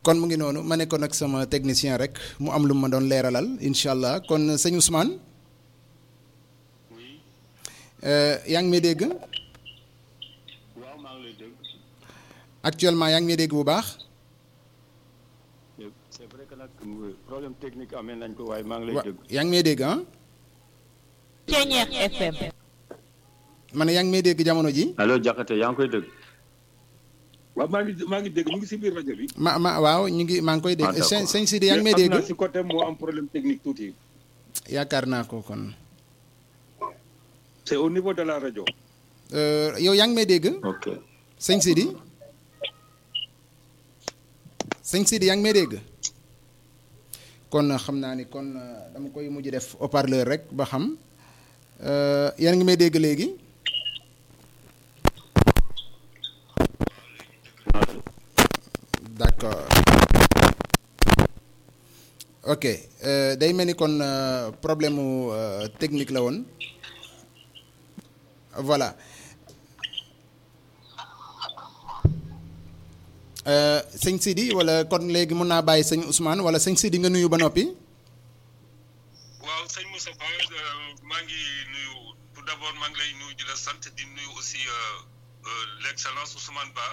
kon mu ngi noonu ma nekkoon ak sama technicien rek mu am lu ma doon leeralal incha allah kon sëñ Ousmane yaa ngi may dégg waaw maa ngi lay dégg. actuellement yaa ngi may dégg bu baax c'est vrai que nag problème technique amee nañ ko waaye maa ngi lay wa dégg. yaa ngi may dégg ah Ceñeex FM. ma ne yaa ngi may dégg jamono ji allo Diakhaté yaa ngi koy dégg. waaw maa ngi maa ngi dégg ñu ngi si biir rajo bi. ma ma waaw ñu ngi maa ngi koy Ah, dégg d'accord. sëñ sëñ Sidi yaa ngi may Mais dégg xam naa si côté moo am problème technique tuuti. yaakaar naa ko kon c'est au niveau de la rajo. Euh, yow yaa ngi may dégg ok sëñ Sidi sëñ Sidi yaa ngi may dégg kon xam naa ni kon euh, dama koy mujj def haut-parleur rek ba xam Euh, yéen a ngi may dégg léegi d'accord ok euh, day mel ni kon euh, problème mu euh, technique la woon voilà Euh, sëñ Sidi wala kon léegi mun naa bàyyi sëñ Ousmane wala sëñ Sidi nga nuyu ba noppi waaw sëñ Moustapha maa ngi nuyu tout d'abord maa ngi lay nuyu di la sant di nuyu aussi euh, euh, l'excellence Ousmane Ba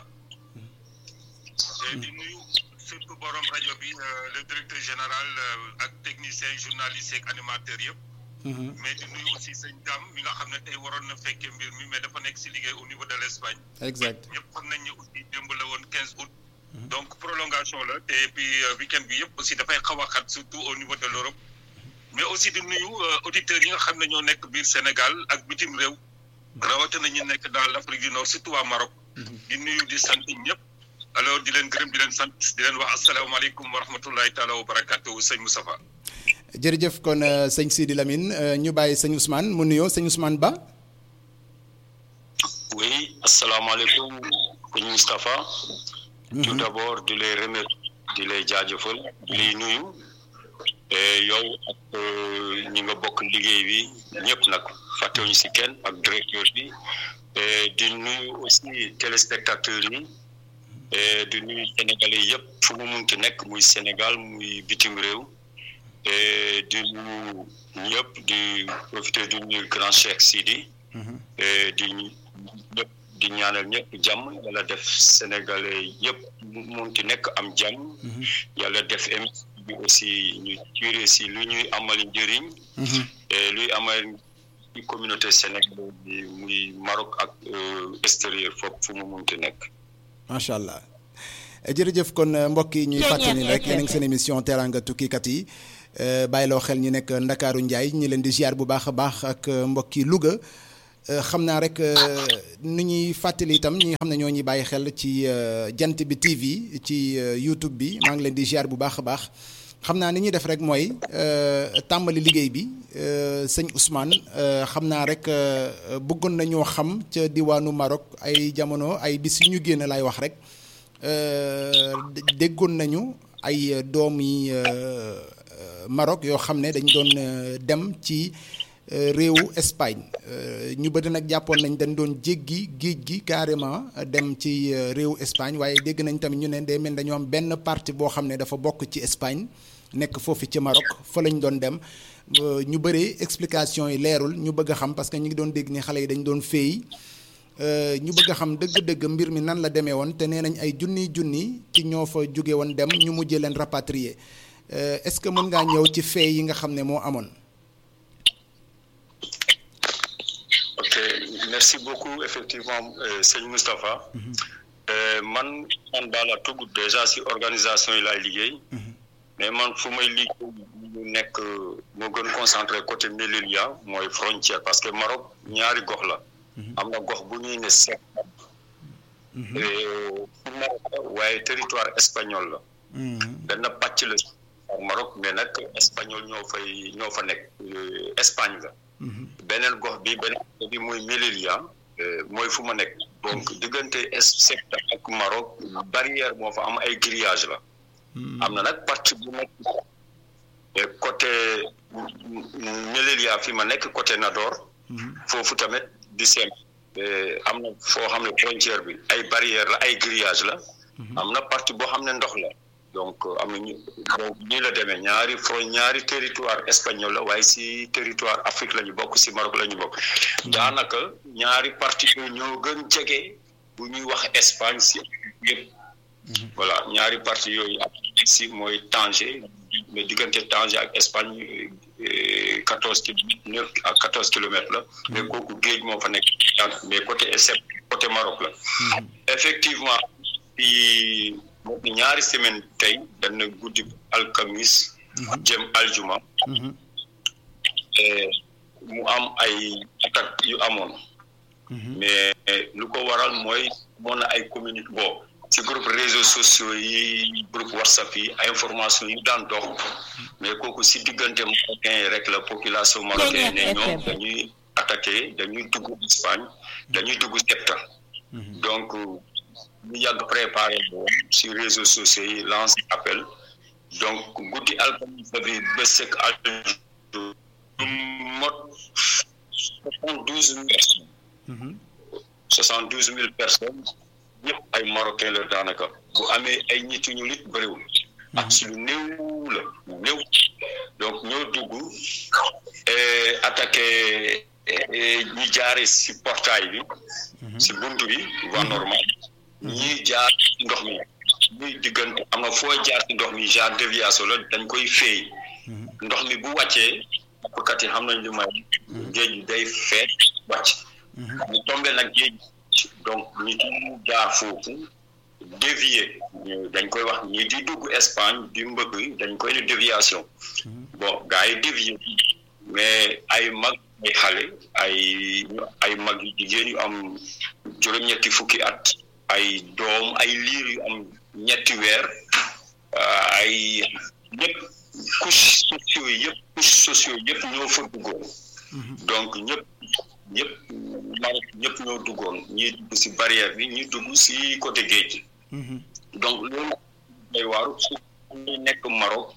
et di nuyu surtout borom rajo bi euh, le directeur général euh, ak technicien journaliste ak animateur yëpp mais di nuyu aussi sëñ Dame mi nga xam ne tey waroon na fekkee mbir mi mais dafa nekk si liggéey au niveau de l'Espagne exact ñëpp xam nañ ne aussi démb la woon 15 août. donc prolongation la te puis euh, week-end bi yëpp aussi dafay xaw a xat surtout au niveau de l'Europe mais aussi di nuyu euh, auditeurs yi nga xam ne ñoo nekk biir Sénégal ak bitim réew rawatina ñu nekk dans l'Afrique du Nord surtout waa Maroc. di nuyu di sant ñëpp. alors di leen gërëm di leen sant di leen wax asalaamaaleykum wa rahmatullahi taala wa barakatuhu sëñ Moustapha. jërëjëf kon euh, sëñ Sidi Lamine euh, ñu bàyyi sëñ Ousmane mu nuyoo sëñ Ousmane Ba oui asalaamaaleykum sëñ Moustapha. tout d'abord di lay remercier di lay jaajëfal di lay nuyu. et yow ak euh, ñi nga bokk liggéey bi ñëpp nag fàttewuñu si kenn ak directeur bi et di nuyu aussi téléspectateurs yi et di nuyu sénégalais yëpp fu mu munti nekk muy Sénégal muy bitim réew et di nuyu ñëpp di profiter du nuyu grand Cheikh Sidi et di ñëpp di ñaanal ñëpp jàmm yàlla def sénégalais yëpp mu munti nekk am jàmm yàlla def émission bi aussi ñu tiré si lu ñuy amal njëriñ et luy amal ci communauté sénégalaise bi muy Maroc ak euh, extérieur foofu fu mu munti nekk macha allah jërëjëf kon euh, mbokk yi ñuy Ceeñeer fàttali rek yéen a ngi FM. seen émission teraanga tukkikat yi euh, bàyyiloo xel ñi nekk Ndakaaru Njaay ñi leen di ziar bu baax a baax ak euh, mbokki Louga Euh, xam naa rek euh, nu ñuy fàttali itam ñi nga xam ne ñoo ñuy bàyyi xel ci euh, jant bi TV ci euh, YouTube bi maa ngi leen di ziar bu baax a baax xam naa ni ñuy def rek mooy euh, tàmbali liggéey bi euh, sëñ Ousmane euh, xam naa rek euh, bëggoon nañoo xam ca diwaanu Maroc ay jamono ay bis yu ñu génn laay wax rek euh, dé- déggoon nañu ay doom yi euh, euh, Maroc yoo xam ne dañ doon euh, dem ci euh, réewu Espagne Euh, ñu bëri nag jàppoon nañ dañ doon jéggi géej gi carrément euh, dem ci euh, réewu Espagne waaye dégg nañ tamit ñu ne day mel dañoo am benn partie boo xam ne dafa bokk ci Espagne nekk foofu ci Maroc fa lañ doon dem Euh, ñu bëri explication yi leerul ñu bëgg a xam parce que ñu ngi doon dégg ni xale yi dañ doon féey Euh, ñu bëgg a xam dëgg-dëgg mbir mi nan la demee woon te nee nañ ay junniy junni ci ñoo fa jóge woon dem ñu mujjee leen rapatrier Euh, est-ce que mën ngaa ñëw ci fee yi nga xam ne moo amoon. ok merci beaucoup effectivement euh, sëñ Moustapha Euh, man man daal la tugg déjà si organisation yi laay liggéey mais man fu may liggéey ñu nekk moo gën concentré côté Melilla mooy frontière parce que Maroc ñaari gox la am na gox bu ñuy ne sec fu Maroc la waaye territoire espagnol la benn pàcc la ak Maroc mais nag espagnol ñoo fay ñoo fa nekk euh, Espagne la beneen gox bi beneen gox bi muy Melilla euh, mooy fu ma nekk donc diggante Ceuta ak Maroc barrière moo fa am ay grillage la am na nag partie bu nekk mais côté Melilla fi ma nekk côté Nador foofu tamit di seen am na foo xam ne frontière bi ay barrière la ay grillage la am na partie boo xam ne ndox la donc am nañu donc nii la demee ñaari fro ñaari territoire espagnol la waaye si territoire Afrique la ñu bokk si Maroc la ñu bokk daanaka ñaari parti yooyu ñoo gën jege bu ñuy wax Espagne si yëpp voilà ñaari parti yooyu ak si mooy Tanger mais diggante Tanger ak Espagne quatorze kilomètres neuf à quatorze kilomètres la mais kooku géej moo fa nekk mais côté Espagne côté Maroc la effectivement fi ñaari semaine tey dana guddi alkamis jëm aljuma mu am ay attaque yu amoon mais lu ko waral mooy moon na ay communique boo ci groupe réseaux sociaux yi groupe whatsapp yi information yu daan dox mais kooku si diggante marocain yi rek la population marocaine ne ñoom dañuy attaqué dañuy dugg Espagne dañuy dugg Ceuta donc ñu yàgg préparé si réseaux sociaux yi lance appel donc guddi alkamis bi ba sek aljo mot soixante douze mille personnes soixante douze mille personnes ñëpp ay marocain la daanaka bu amee ay nit ñu lit bëriwul ak si lu néew la néew donc ñoo dugg attaqué ñi jaare si portail bi si bunt bi voie normale ñii jaar ci ndox mi ñuy diggante am na foo jaar ci ndox mi genre déviation la dañ koy féey ndox mi bu wàccee nappkat yi xam nañ lu may géej gi day feet wàcc ñu tombé nag géej donc ñi di jaar foofu dévier dañ koy wax ñi di dugg Espagne di mbëgg dañ koy ne déviation bon gars yi dévier mais ay mag ay xale ay ay mag yu jigéen yu am juróom-ñetti fukki at ay doom ay liir yu am ñetti weer ay ñëpp couche sociaux yi yëpp couche sociaux yëpp ñoo fa duggoon donc ñëpp ñëpp Maroc ñëpp ñoo duggoon ñii dugg si barrière bi ñii dugg si côté géej donc loolu day waaru su ñu nekk Maroc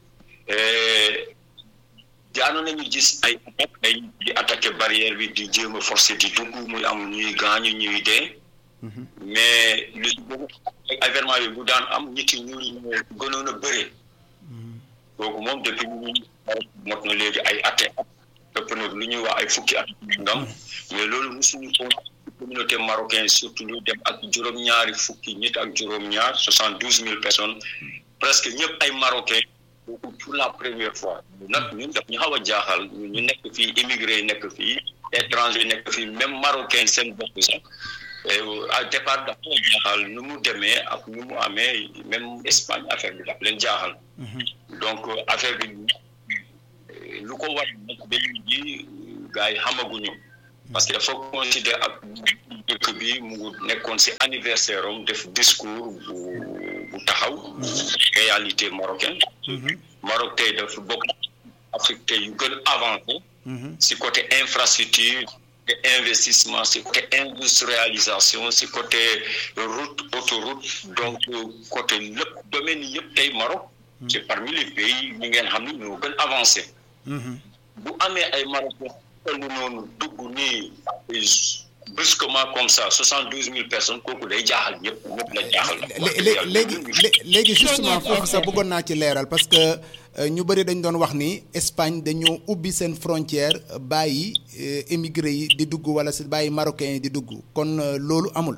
jaano nañu gis ay attaque ay di attaqué barrière bi di jéem a forcé di dugg muy am ñuy gaañu ñuy dee mais li événement bi bu daan am nit yi ñuul yi gënoon a bëree kooku moom depuis ñu mot na léegi ay atte ëpp na lu ñuy wax ay fukki at ngam mais loolu musuñu ko communauté marocaine surtout ñu dem ak juróom-ñaari fukki nit ak juróom-ñaar soixante douze mille personnes presque ñëpp ay marocain kooku pour la première fois nag ñun daf ñu xaw a jaaxal ñu nekk fii immigré yi nekk fii étranger nekk fii même marocain seen bopp sax à départ dafa jaaxal nu mu demee ak nu mu amee même Espagne affaire bi daf leen jaaxal donc affaire bi lu ko war nag ba léegi gars yi xamaguñu parce que dafa considéré ak dëkk bi mu nekkoon si anniversaire am def discours bu bu taxaw réalité marocaine Maroc tey dafa bokk Afrique tey yu gën avancé si côté infrastructure investissement si côté industrialisation si côté route autoroute donc côté lépp domaine yi yëpp tey Maroc c'est parmi les pays ñi ngeen xam ne ñoo gën avancé bu amee ay Marocains lu noonu dugg nii brusquement comme ça soixante douze mille personnes kooku day jaaxal ñëpp ñëpp la jaaxal léegi léegi justement foofu sax bëggoon naa ci leeral parce que ñu bëri dañ doon wax ni Espagne dañoo ubbi seen frontière bàyyi émigré yi di dugg wala si bàyyi marocains yi di dugg kon loolu amul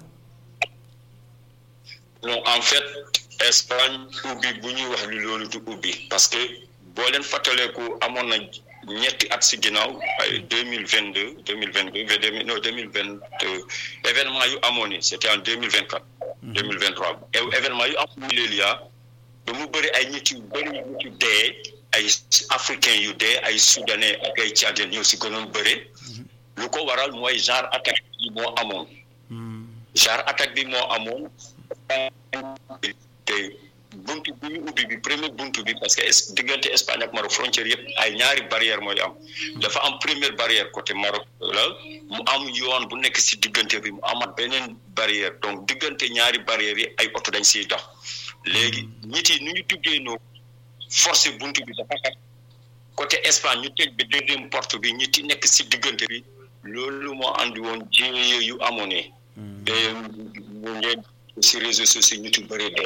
non en fait Espagne ubbi bu ñuy wax ni loolu du ubbi parce que boo leen fàttaleeku amoon na ñetti at si ginnaaw ay deux mille vingt deux deux mille vingt deux non deux mille vingt deux événement yu amoon ni c' était en deux mille vingt quatre deux mille vingt trois événement yu am Milélia ba mu bëri ay nit yu bëri nit yu dee ay africains yu dee ay soudanais ak ay tchadiens ñoo si gënoon bëri lu ko waral mooy genre attaque bi moo amoon genre attaque bi moo amoon te buntu bi ñu ubbi bi premier buntu bi parce que diggante Espagne ak Maroc frontière yëpp ay ñaari barrière mooy am dafa am première barrière côté Maroc la mu am yoon bu nekk si diggante bi mu amat beneen barrière donc diggante ñaari barrières yi ay oto dañ siy dox léegi nit yi nu ñu duggee noonu forcé buntu bi dafa xat côté Espagne ñu tëj bi deuxième porte bi ñi ti nekk si diggante bi loolu moo andi woon jéye yu amoon ne te mu ngeen si réseaux sociaux ñu ti bëri dee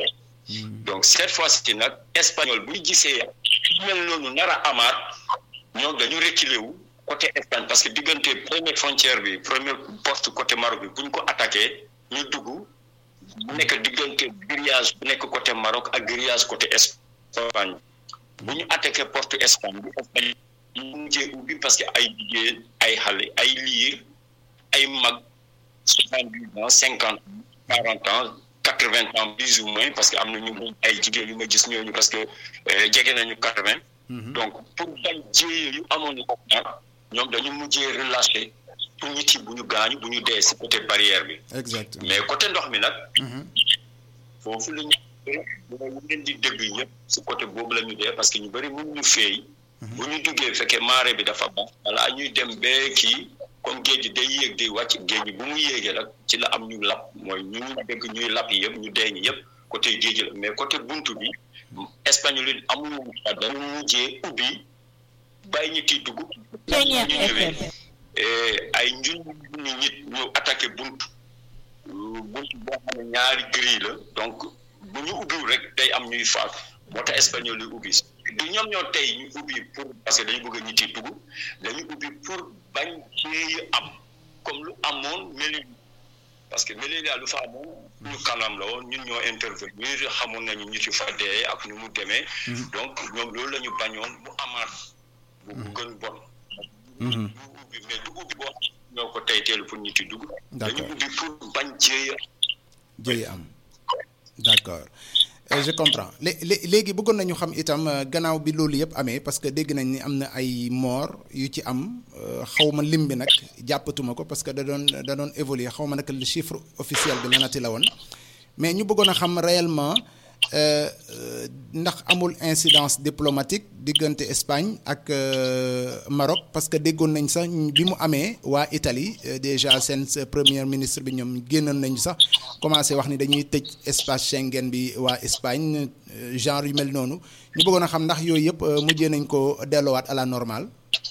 donc cette fois-ci nag espagnol bu ñu gisee mel noonu nar a amaat ñoom dañu reculer wu côté Espagne parce que diggante première frontière bi première porte côté Maroc bi bu ñu ko attaqué ñu dugg bu nekk diggante grillage bu nekk côté Maroc ak grillage côté Espagne bu ñu attaqué porte Espagne bi Espagne ñu mujjee ubbi parce que ay jigéen ay xale ay liir ay mag soixante-dix ans cinquante ans quarante ans quatre-vingts ans plus ou moins parce que am na ñu ay jigéen yu ma gis ñooñu parce que jege nañu quatre-vingts donc pour bañ jéye yu amoon ko ñoom dañu mujjee relâché pour nit yi bu ñu gaañu bu ñu dee si côté barrière bi exact mais côté ndox mi nag foofu la ñu ñu leen di dégg yëpp si côté boobu la ñu dee parce que ñu bëri mun ñu feey bu ñu duggee fekkee marée bi dafa baax wala ñuy dem bee kii comme géej gi day yéeg di wàcc géej gi bu mu yéegee nag ci la am ñu lap mooy ñu ñu dégg ñuy lap yi yëpp ñu dee ñi yëpp côté géej la mais côté buntu bi espagnol yi amuñu fa dañu mujjee ubbi bàyyi ñi tiy dugg ñu ñëwee ay njun ñu nit ñu attaqué buntu buntu boo xam ne ñaari grille la donc bu ñu ubbiwul rek day am ñuy faatu moo tax espagnol yi ubbi du ñoom ñoo tey ñu ubbi pour parce que dañu bëgg a ñit yi dugg dañu ubbi pour bañ cee am comme lu amoon Melilla parce que Melilla lu fa amoon ñu kanam la woon ñun ñoo intervenir xamoon nañu ñit yu fa dee ak ñu mu demee donc ñoom loolu la ñu bañoon mu amaat bu bu gën bon ñu ubbi mais du ubbi boo ñoo ko tey teelu pour ñit yi dugg dañu ubbi pour bañ jéey jéey am d'accord je comprends léegi bëggoon nañu xam itam gannaaw bi loolu yëpp amee parce que dégg nañ ni am na ay mort yu ci am xaw ma lim bi nag jàppatuma ko parce que da doon da doon évoluer xaw ma nag le chiffre officiel bi lanati la woon mais ñu bëggoon a xam réellement ndax amul incidence diplomatique diggante Espagne ak Maroc parce que déggoon nañ sax bi mu amee waa Italie déjà seen premier ministre bi ñoom génnoon nañu sax commencé wax ni dañuy tëj espace Schengen bi waa Espagne genre yu mel noonu ñu bëggoon a xam ndax yooyu yëpp mujjee nañ ko delloowaat à la normale.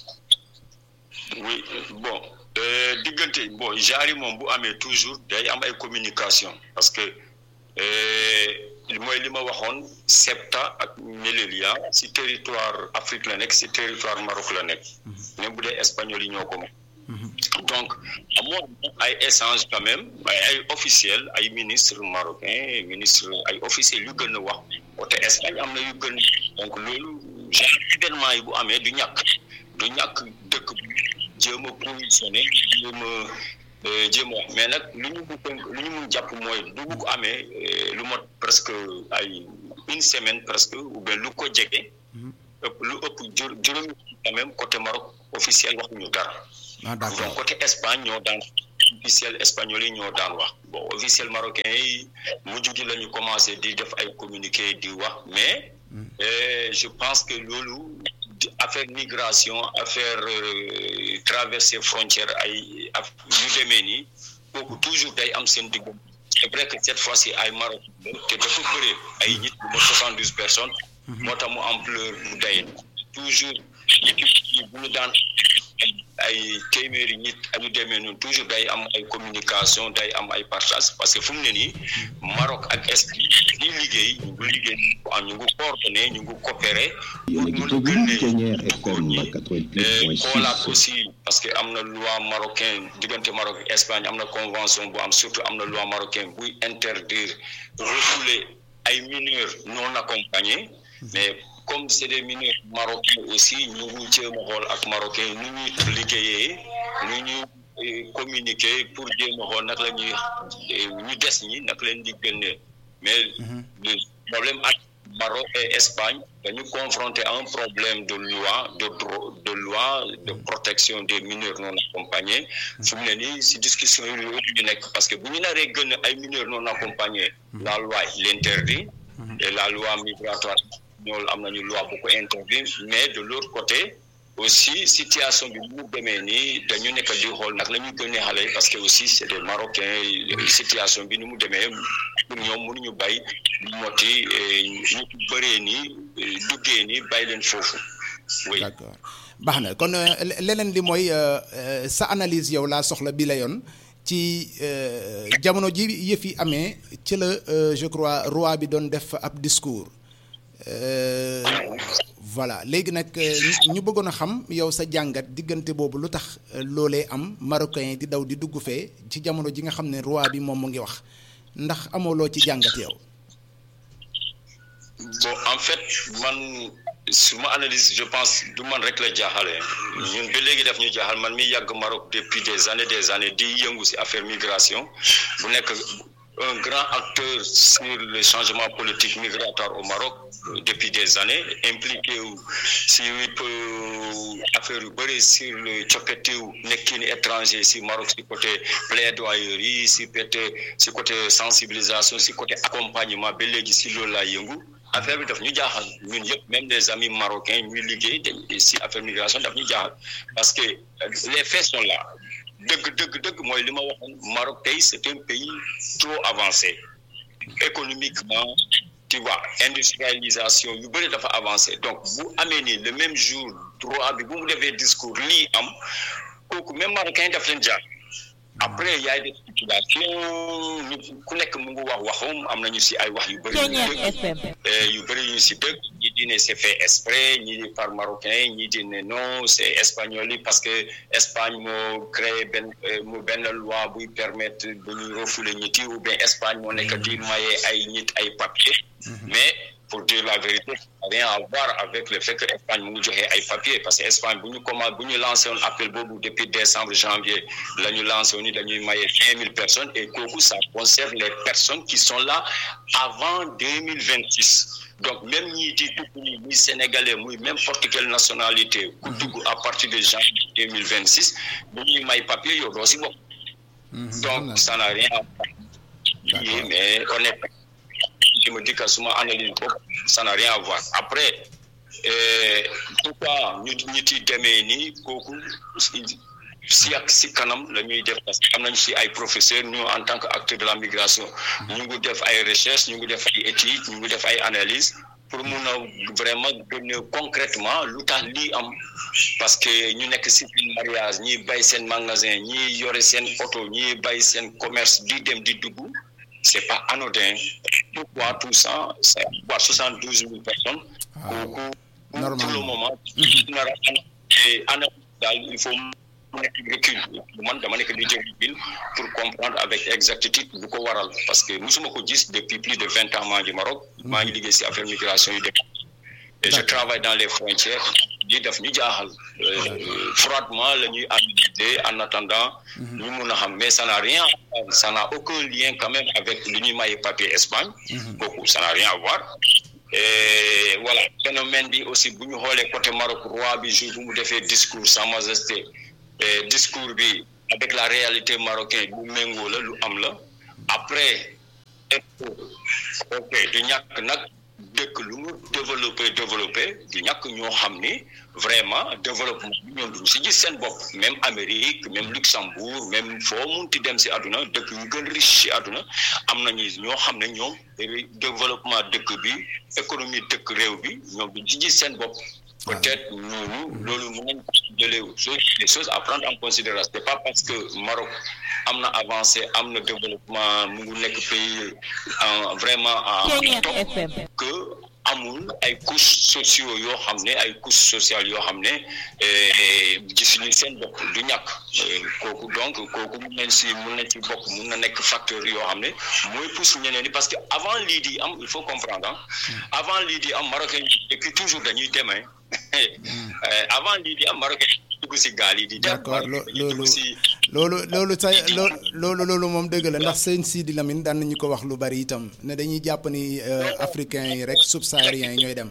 oui bon diggante bon genre yi moom bu amee toujours day am ay communication parce que. mooy li ma waxoon Ceuta ak Melilla si territoire Afrique la nekk si territoire Maroc la nekk même bu dee espagnol yi ñoo ko moom donc amoon ay échange quand même ay ay officiel ay ministre marocain ministre ay officiel yu gën a wax côté Espagne am na yu gën donc loolu genre événement yi bu amee du ñàkk du ñàkk dëkk bu jéem a positionné jéem a jéem a wax mais nag lu ñu lu ñu mun jàpp mooy du ko amee lu mot presque ay une semaine presque ou bien lu ko jege ëpp lu ëpp juróomi quand même côté Maroc officiel waxuñu dara ah d'accord donc côté Espagne ñoo daan officiel espagnol yi ñoo daan wax bon officiel marocain yi mujj gi la ñu commencé di def ay communiqué di wax mais je pense que loolu affaire migration affaire traverser frontière ay yu demee nii kooku toujours day am seen digg c'est vrai que cette fois-ci ay Maroc te dafa bëre ay nit bu ma soixante douze personnes moo tax mu ampleur bu day toujours bu ñu daan ay téeméeri nit añu demee noonu toujours day am ay communication day am ay partage parce que fu mu ne nii Maroc ak Espagne di liggéey ñu ngi liggéey ñu ngi coordonné ñu ngi coopéré yéen a ngi déglu Thiéniere FM 88.6 xoolaat aussi parce que am na loi marocain diggante Maroc ak Espagne am na convention bu am surtout am na loi marocain buy interdire refouler ay mineurs non accompagnés mais comme c'est des mineurs marocains aussi ñu ngi jéem a xool ak marocain nu ñuy liggéeyee nu ñuy communiquer pour jéem a xool nag la ñuy ñu des ñi nag leen di génne mais le problème ak Maroc et Espagne dañu confronté à un problème de loi de droit de loi de protection des mineurs non accompagnés fu mu ne nii si discussion yi loolu ñu nekk parce que bu ñu naree gën ay mineurs non accompagnés la loi l'interdit et la loi migratoire ñoolu am nañu loi bu ko interdire mais de l'autre côté aussi situation bi mu demee nii dañu nekk di xool nag la ñuy gënee xale yi parce que aussi c'est des Marocains situation bi ni mu demee pour ñoom mënuñu bay moti ñu bëree nii duggee nii bàyyi leen foofu oui d'accord baax na kon leneen li mooy sa analyse yow laa soxla bi la yoon ci jamono ji yëf yi amee ci la je crois roi bi doon def ab discours voilà léegi nag ñu bëggoon a xam yow sa jàngat diggante boobu lu tax loolee am marocain di daw di dugg fee ci jamono ji nga xam ne roi bi moom mu ngi wax ndax amoo loo ci jàngat yow. bon en fait man suma analyse je pense du man rek la jaaxale ñun ba léegi daf ñu jaaxal man mi yàgg Maroc depuis des années des années di yëngu ci affaire migration bu nekk un grand acteur sur le changement politique migratoire au Maroc depuis des années impliqué wu si affaire yu bëri sur le coppitewu nekkin étranger si Maroc si côté plaidoyerie si côté si côté sensibilisation si côté accompagnement ba léegi si loolu laa yëngu affaire bi daf ñu jaaxal ñun yëpp même des amis marocains ñuy liggéey si affaire migration daf ñu jaaxal parce que les faits sont là dëgg dëgg dëgg mooy li ma waxoon Maroc tey c'est un pays trop avancé économiquement tu vois industrialisation yu bëri dafa avancé donc bu amee nii le même jour droit bi bu mu defee discours lii am kooku même marocain daf leen jaar après y a des spéculations ku nekk mu ngi wax waxum am nañu si ay wax yu bëri yu bëri yu si dëgg ñi di ne c'est fait exprès ñi di par marocain ñi di ne non c'est espagnol yi parce que Espagne moo créé benn mu benn loi buy permettre bu ñuy refouler ñit yi ou bien Espagne moo nekk di maye ay ñit ay papier mais pour dire la vérité ça n'a rien à voir avec le fait que Espagne mu ngi joxe ay papier parce que Espagne bu ñu commencé bu ñu lancé woon appel boobu depuis décembre janvier la ñu lancé woon ni dañuy maye cinq mille personnes et kooku ça concerne les personnes qui sont là avant deux mille vingt six donc même ñii di dugg nii muy sénégalais muy n'importe quelle nationalité ku dugg à partir de janvier deux mille vingt six bu ñuy may papier yow doo si bopp donc ça n'a rien à voir mais honnêtement je me dis que suma analyse bopp ça n'a rien à voir après pourquoi ñu ñi ci demee nii kooku si ak si kanam la ñuy def parce que am nañ si ay professeurs ñu en tant que acteur de la migration ñu ngi def ay recherche ñu ngi def ay études ñu ngi def ay analyses pour mun a vraiment gën concrètement lu tax lii am parce que ñu nekk si seen mariage ñi bay seen magasin ñi yore seen oto ñi bay seen commerce di dem di dugg c'est pas anodin pourquoi tout ça c'est quoi soixante douze mille personnes kooku pour le moment nar a ana daal il faut mu nekk recul man dama nekk di jël bil pour comprendre avec exactitude bu ko waral parce que musuma ko gis depuis plus de vingt ans maa ngi Maroc maa ngi liggéey si affaire migration yu def et je travaille dans les frontières di def ñu jaaxal froidement la ñuy analyser en attendant ñu mun a xam mais ça n'a rien ça n'a aucun lien quand même avec lu ñuy maye papier Espagne kooku ça n'a rien à voir et voilà phénomène bi aussi bu ñu xoolee côté Maroc roi bi jour bu mu defee discours sa majesté discours bi avec la réalité marocaine bu méngoo la lu am la après ok du ñàkk nag dëkk lu mu développé développé du ñàkk ñoo xam ni vraiment développement bi ñoom duñu si gis seen bopp même Amérique même Luxembourg même foo munti dem si àdduna dëkk yu gën riche si àdduna am nañu ñoo xam ne ñoom développement dëkk bi économie dëkk réew bi ñoom duñu si gis seen bopp peut-être ñooñu loolu mën nañ jëlee des choses à prendre en considération c'est pas parce que Maroc am na avancé am na développement mu ngi nekk pays en vraiment en top que amul ay couches sociaux yoo xam ne ay couches sociales yoo xam ne gisuñu seen bopp du ñàkk kooku donc kooku mun nañ si mun nañ ci bokk mun na nekk facteur yoo xam ne mooy pousse ñeneen ñi parce que avant lii di am il faut comprendre ah avant lii di am marocain depuis toujours dañuy demee avant lii di am marocain dugg si gaal yi di dem d'accord loolu loolu loolu sa loolu loolu moom dëgg la ndax sëñ Sidi Lamine daan nañu ko wax lu bari itam ne dañuy jàpp ni africains yi rek subsahariens yi ñooy dem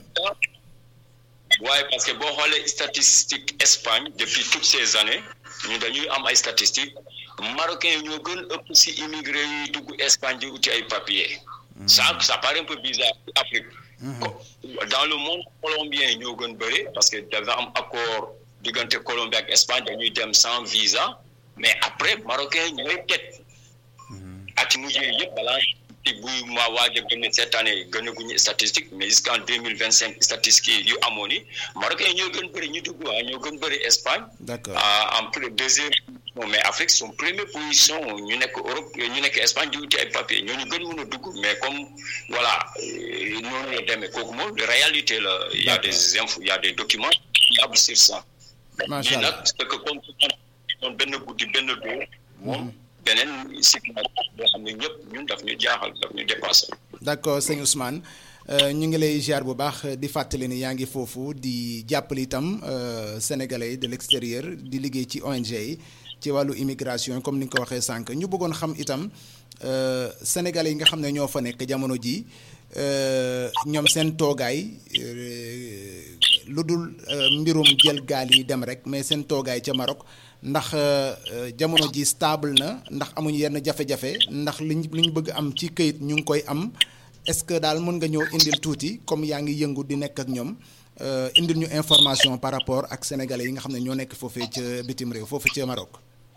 waaye parce que boo xoolee statistique Espagne depuis toutes ces années ñu dañuy am ay statistiques marocains yi ñoo gën ëpp si immigré yi dugg Espagne di uti ay papiers ça ça paraît un peu bizarre Afrique dans le monde colombien ñoo gën bëri parce que dafa am accord diggante Colombie ak Espagne dañuy dem sans visa mais après marocain ñooy teg at mujjee yëpp balaa ci buy ma waaj a gën cette année gën a guñu statistique mais jusqu'en deux mille vingt cinq statistiques yu amoon yi marocain ñoo gën bëri ñu dugg ah ñoo gën bëri Espagne d'accord en plus deuxième position mais Afrique son première position ñu nekk Europe ñu nekk Espagne di wuti ay papier ñooñu gën mën a dugg mais comme voilà euh, noonu la demee kooku moom réalité la il y a des infos il y a des documents fiables sur ça macha mais allah nag c'est que comme moom benn guddi benn doo moom beneen situation boo xam ne ñëpp ñun daf ñu jaaxal daf ñu dépassé d'accord sëñ Ousmane euh, ñu ngi lay ziar bu baax di fàttali ni yaa ngi foofu di jàppale itam euh, sénégalais de l'extérieur di liggéey ci ONG yi ci wàllu immigration comme ni nga ko waxee sànq ñu bëggoon xam itam euh, sénégalais yi nga xam ne ñoo fa nekk jamono ji euh, ñoom seen toogaay euh, lu dul euh, mbirum jël gaal yi dem rek mais seen toogaay ca Maroc ndax euh, euh, jamono ji stable na ndax amuñu yenn jafe-jafe ndax liñ li ñu bëgg am ci këyit ñu ngi koy am est-ce que daal mën nga ñëw indil tuuti comme yaa ngi yëngu di nekk ak ñoom euh, indil ñu information par rapport ak sénégalais yi nga xam ne ñoo nekk foofee ca bitim réew foofu ca Maroc.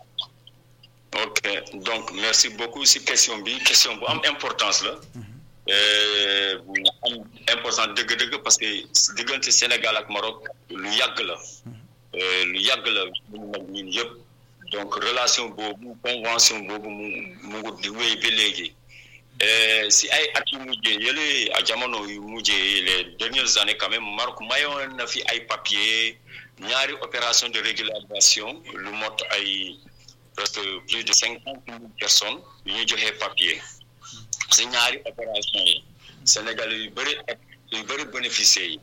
ok donc merci beaucoup si question bi question bu am importance la Euh, bu am importance dëgg-dëgg parce que diggante Sénégal ak Maroc lu yàgg la Euh, lu yàgg la ñu mag ñun yëpp donc relation boobu convention boobu mu mu ngi di wéy ba léegi Euh, si ay at yu mujjee yële a jamono yu mujjee les dernières années quand même Maroc mayoon na fi ay papier ñaari opération de régularisation lu mot ay presque plus de cinquante mille personnes yu ñu joxee papier si ñaari opération yi Sénégal yu bëri yu bëri bénéficié yi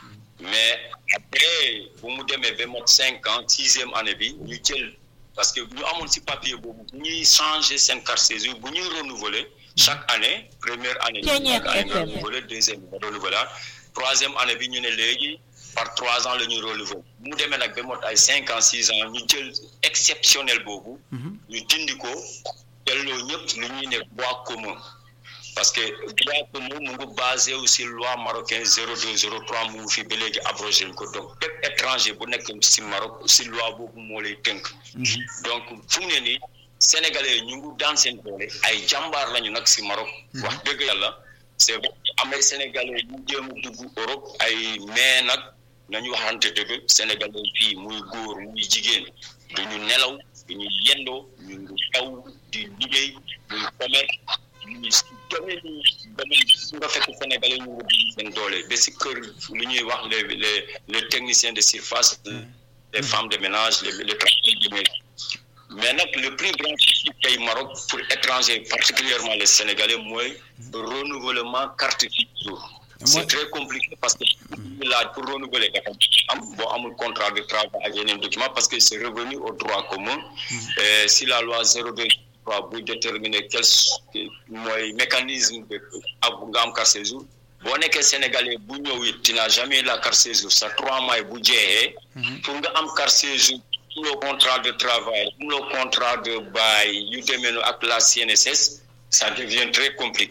mais après bu mu demee ba mot cinq ans sixième année bi ñu jël parce que ñu amoon si papier boobu bu ñuy changer seen carte séjour bu ñuy renouveler chaque année première année Ceeñeer chaque année nga FM. renouveler deuxième nga renouveler troisième année bi ñu ne léegi par trois ans la ñuy renouveler bu mu demee nag ba mot ay cinq ans six ans ñu jël exceptionnel boobu ñu dindi ko delloo ñëpp lu ñuy ne droit commun parce que droit commun mu ngi basé aussi loi marocain zéro deux zéro trois mu ngi fi ba léegi abrogé ko donc bépp étranger bu nekk si Maroc si loi boobu moo lay tënk donc fu mu ne nii sénégalais yi ñu ngi daan seen doole ay jàmbaar lañu nag si Maroc wax dëgg yàlla c'est vrai am ay sénégalais yu jéem a dugg Europe ay mais nag nañu waxante dëgg sénégalais fii muy góor muy jigéen duñu nelaw duñu yendoo ñu ngi taw di liggéey muy commerce ñu si domaine yi domaine su nga fekk sénégalais ñu ngi daan seen doole ba si kër lu ñuy wax les les les techniciens de surface les femmes de ménage les les travailleurs de maison mais nag le plus grand souci tey Maroc pour étrangers particulièrement les Sénégalais mooy renouvellement carte séjour c'est très compliqué parce que ñu laaj pour renouveler dafa am boo amul contrat de travail ak yeneen document parce que c'est revenu au droit commun Euh, si la loi zéro deux trois buy déterminer quel mooy mécanisme de ak nga am carte séjour boo nekkee sénégalais bu ñëw it tu n'as jamais la carte séjour sa trois mois bu jeexee pour nga am carte séjour pour le contrat de travail pour le contrat de bail yu demee noonu ak la CNSS ça devient très compliqué